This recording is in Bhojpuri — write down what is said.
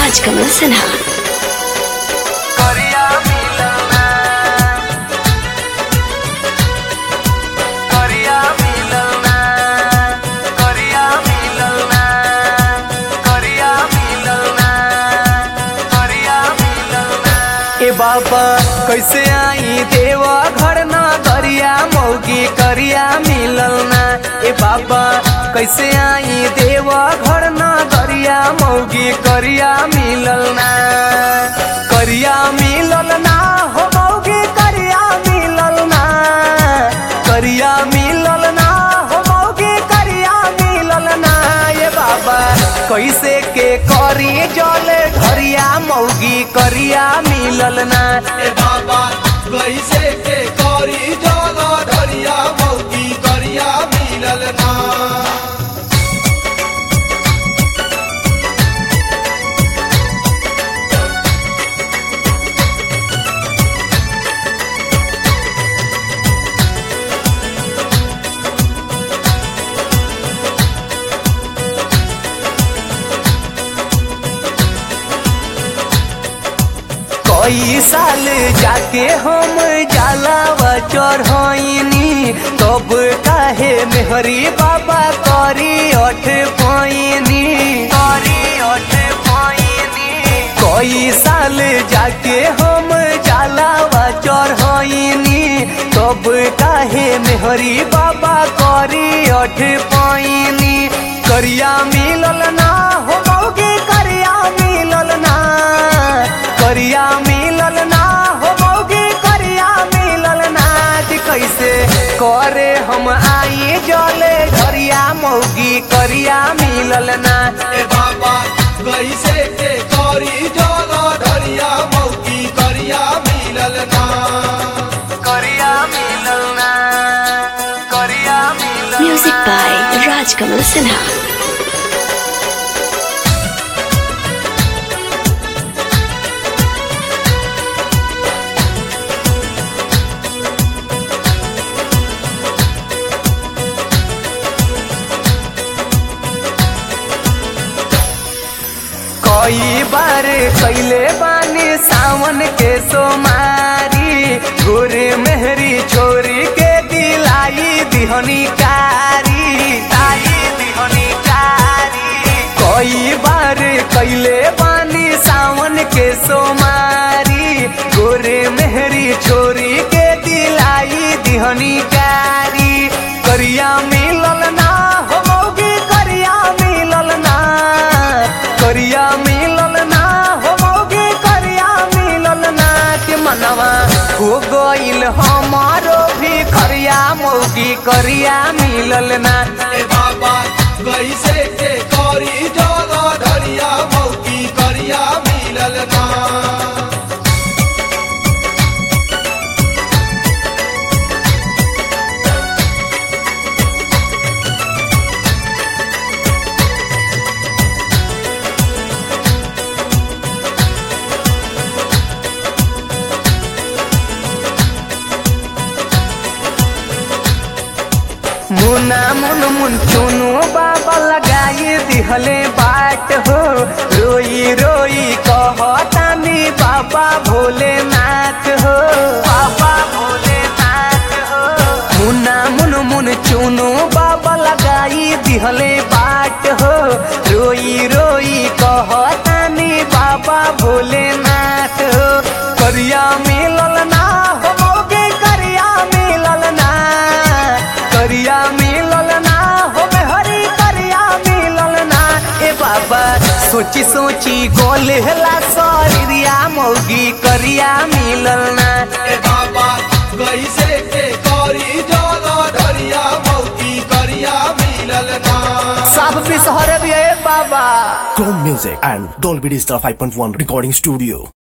राजकमल सिन्हा करिया मिलना करिया मिलना करिया मिलना करिया मिलना करिया मिलना ए बाबा कैसे आई देवा घर ना करिया मौगी करिया मिलना ए बाबा कैसे आई देवा घर ना करिया मौगी करिया मिलना करिया मिलना हो मौगी करिया मिलना करिया मिलना हो मौगी करिया मिलना ये बाबा कैसे के करी जले घरिया मौगी करिया मिलना ए बाबा कैसे के करी जगा धरिया मौकी करिया मिलल ना कई साल जाके हम जलावा चढ़नी तब काहे मेहरी बाबा करी अठ पैनी करी अठ पैनी कई साल जाके हम जलावा चढ़नी तब काहे मेहरी बाबा करी अठ पैनी करिया मिलल ना हो मौगे करिया मिलल ना करिया मिलल ना हो मौगे करिया मिलल ना कि कैसे करे हम आई जले घरिया मौगी करिया मिलल ना ए बाबा कैसे के करी जगा धरिया मौकी करिया मिलल ना करिया मिलल ना करिया मिलल म्यूजिक बाय राजकमल सिन्हा कई बार कैले बानी सावन के सोमारी गोरे मेहरी छोरी के दिलाई दिहनी कारी लाई दिहनी कारी कई बार कैले बानी सावन के सोमारी गोरे मेहरी छोरी के दिलाई दिहनी कारी करिया मिलल ना हो मौगी करिया मिलल ना करिया मिलल ना हो मौगी करिया मिलल ना के मनवा हो गइल हमारो भी करिया मौगी करिया मिलल ना ए बाबा कैसे के करी जगा धरिया मौकी करिया मिलल ना मुना मुन मुन चुनु बाबा लगाई दिहले बाट हो रोई रोई कहतानी बाबा भोलेनाथ हो बाबा भोलेनाथ हो मुना मुन मुन चुनु बाबा लगाई दिहले बाट हो रोई रोई कहतानी बाबा भोलेनाथ हो करिया मिलल ना हो मौगे करिया मिलल ना करिया मिलल ना हो हरी करिया मिलल ना ए बाबा सोची सोची गोलेला शरीरिया मौगी करिया मिलल ना ए बाबा कैसे के करी जगा धरिया मौकी करिया मिलल ना सब पिसहर भी है बाबा Chrome Music and Dolby Digital 5.1 Recording Studio.